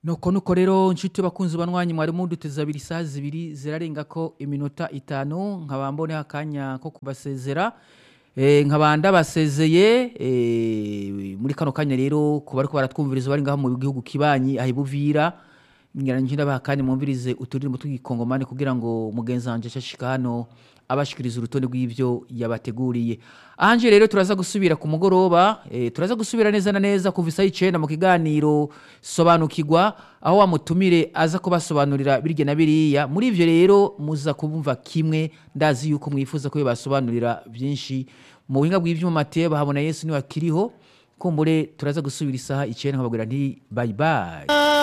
nuko nuko rero nshuti bakunzi banwanyi mwari muduteze abiri isaha zibiri zirarenga ko iminota itanu nkaba mboneho akanya ko kubasezera Eh, nkaba ndabasezeye eh, muri kano kanya rero ku bariko baratwumviriza bari ngaho mu gihugu kibanyi aho ibuvira ngira ndabaha kandi mwumvirize uturirimbo tw'igikongomani kugira ngo mugenzi wanje ashashika hano abashikiriza urutonde rw'ivyo yabateguriye anje rero turaza gusubira ku mugoroba eh, turaza gusubira neza na neza kuva isaha icenda mu kiganiro sobanukirwa aho wamutumire aza kubasobanurira birya na biriya muri ivyo rero muza kubumva kimwe ndazi yuko mwifuza ko basobanurira vyinshi mu buhinga bw'ivyuma Mateo bahabona Yesu niwe akiriho kumbure turaza gusubira isaha icenda nkababwira nti bye bye